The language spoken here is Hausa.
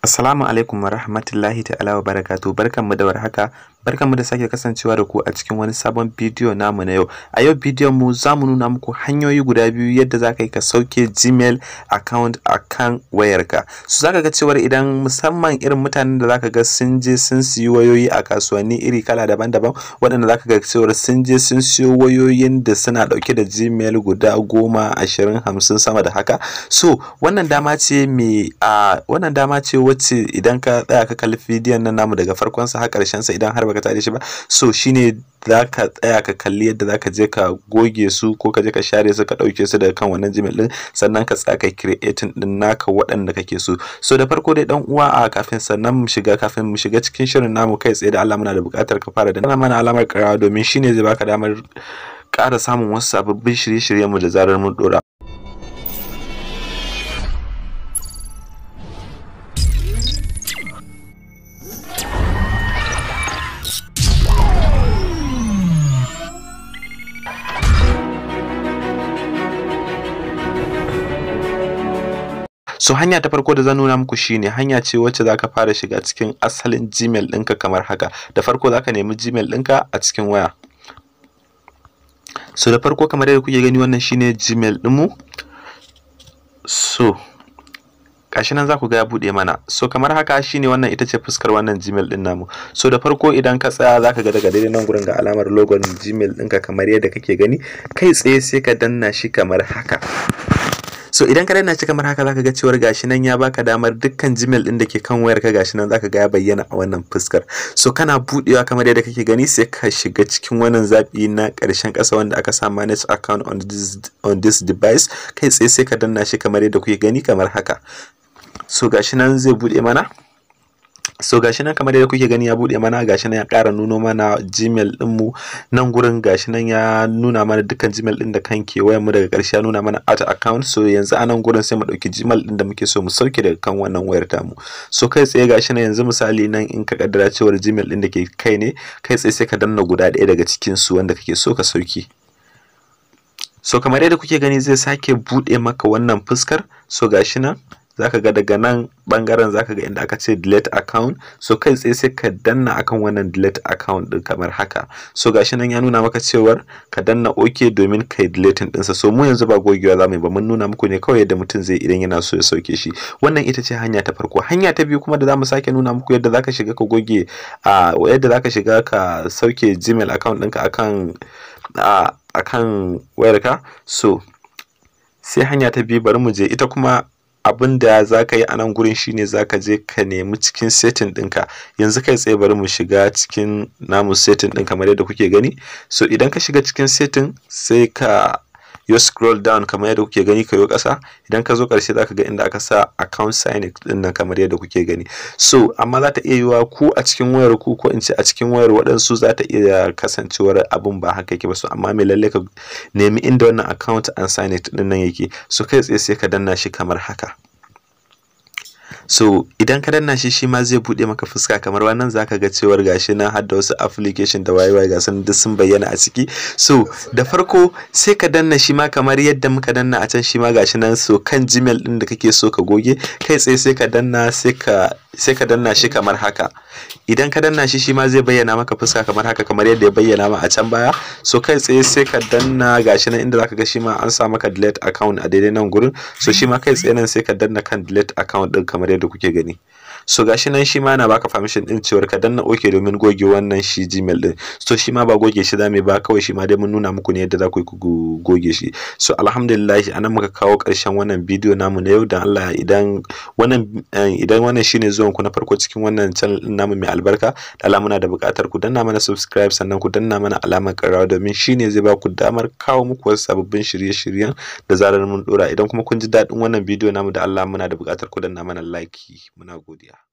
Assalamu alaikum wa rahmatullahi ta'ala wa barakatuh barkanmu da warhaka barkanmu da sake kasancewa da ku a cikin wani sabon bidiyo namu na yau a yau bidiyon mu za mu nuna muku hanyoyi guda biyu yadda za ka yi ka sauke gmail account a kan wayarka su za ka ga cewar idan musamman irin mutanen da za ka ga sun je sun siyi wayoyi a kasuwanni iri kala daban-daban waɗanda za ka ga cewar sun je sun siyo wayoyin da suna ɗauke da gmail guda goma ashirin hamsin sama da haka so wannan dama ce mai a wannan dama ce wacce idan ka tsaya ka kalli bidiyon nan namu daga farkon sa har karshen sa idan har baka tare shi ba so shine za ka tsaya ka kalli yadda za ka je ka goge su ko ka je ka share su ka ɗauke su daga kan wannan gmail din sannan ka tsaya ka creating din naka waɗanda kake so so da farko dai dan uwa a kafin sannan mu shiga kafin mu shiga cikin shirin namu kai tsaye da Allah muna da buƙatar ka fara da mana alamar karawa domin shine zai baka damar ƙara samun wasu sababbin shirye-shiryen mu da zarar mun dora so hanya ta farko da zan nuna muku shine hanya ce wacce zaka fara shiga cikin asalin gmail ɗinka kamar haka da farko zaka nemi gmail ɗinka a cikin waya so da farko kamar yadda kuke gani wannan shine gmail ɗinmu so gashi nan za ku ga ya buɗe mana so kamar haka shine wannan ita ce fuskar wannan gmail ɗin namu so da farko idan ka tsaya za ka ga daga daidai nan gurin ga alamar logon gmail ɗinka kamar yadda kake gani kai tsaye sai ka danna shi kamar haka so idan ka danna shi kamar haka zaka ga cewar gashi nan ya baka damar dukkan gmail din da ke kan wayar ka gashi nan zaka ga ya bayyana a wannan fuskar so kana budewa kamar yadda kake gani sai ka shiga cikin wannan zabi na karshen kasa wanda aka sa manage account on this on this device kai tsaye sai ka danna shi kamar yadda kuke gani kamar haka so gashi nan zai bude mana so gashi nan kamar yadda kuke gani ya bude mana gashi nan ya ƙara nuno mana gmail mu nan gurin gashi nan ya nuna mana dukkan gmail din da kan kewayen mu daga ƙarshe ya nuna mana out account so yanzu a nan gurin sai mu ɗauki gmail din da muke so mu sauke daga kan wannan wayar tamu so kai tsaye gashi nan yanzu misali nan in ka kaddara cewar gmail din da ke kai ne kai tsaye sai ka danna guda ɗaya daga cikin su wanda kake so ka sauke so kamar yadda kuke gani zai sake buɗe maka wannan fuskar so gashi nan zaka ga daga nan bangaren zaka ga inda aka ce delete account so kai tsaye sai ka danna akan wannan delete account din kamar haka so gashi nan ya nuna maka cewar ka danna ok domin kai deleting dinsa so mu yanzu ba gogewa za mu yi ba mun nuna muku ne kawai yadda mutum zai idan yana so ya sauke shi wannan ita ce hanya ta farko hanya ta biyu kuma da zamu sake nuna muku yadda zaka shiga ka goge a yadda zaka shiga ka sauke gmail account ɗinka akan a akan wayarka so sai hanya ta biyu bari mu je ita kuma abin da za ka yi a nan gurin shine za ka je ka nemi cikin setting ɗinka yanzu kai tsaye bari mu shiga cikin namu setting ɗin kamar yadda kuke gani so idan ka shiga cikin setting sai ka yo scroll down kamar yadda kuke gani ka yo ƙasa idan ka zo ƙarshe za ka ga inda aka sa account sign ɗin nan kamar yadda kuke gani so amma za ta iya yiwa ku a cikin wayar ku ko in ce a cikin wayar waɗansu za ta iya kasancewar abin ba haka yake ba so amma mai lalle ka nemi inda wannan account and sign it ɗin nan yake so kai tsaye sai ka danna shi kamar haka so idan ka danna shi shi ma zai bude maka fuska kamar wannan zaka ga cewar gashi nan har da wasu application da wayewa ga sun duk sun bayyana a ciki so da farko sai ka danna shi ma kamar yadda muka danna a can shi ma gashi nan so kan gmail din da kake so ka goge kai tsaye sai ka danna sai ka sai ka danna shi kamar haka idan ka danna shi shi ma zai bayyana maka fuska kamar haka kamar yadda ya bayyana ma a can baya so kai tsaye sai ka danna gashi nan inda zaka ga shi ma an sa maka delete account a daidai nan gurin so shi ma kai tsaye nan sai ka danna kan delete account din kamar yadda kuke gani so gashi nan shi ma yana baka permission din cewar ka danna OK domin goge wannan shi Gmail din so shi ma ba goge shi zamu ba kawai shi ma dai mun nuna muku ne yadda za ku yi goge shi so alhamdulillah anan muka kawo karshen wannan bidiyo namu na yau dan Allah idan wannan idan wannan shine zuwan ku na farko cikin wannan channel din namu mai albarka da Allah muna da buƙatar ku danna mana subscribe sannan ku danna mana alamar ƙararrawa domin shine zai ba ku damar kawo muku wasu sababbin shirye-shiryen da zarar mun dora idan kuma kun ji daɗin wannan bidiyo namu da Allah muna da buƙatar ku danna mana like muna godiya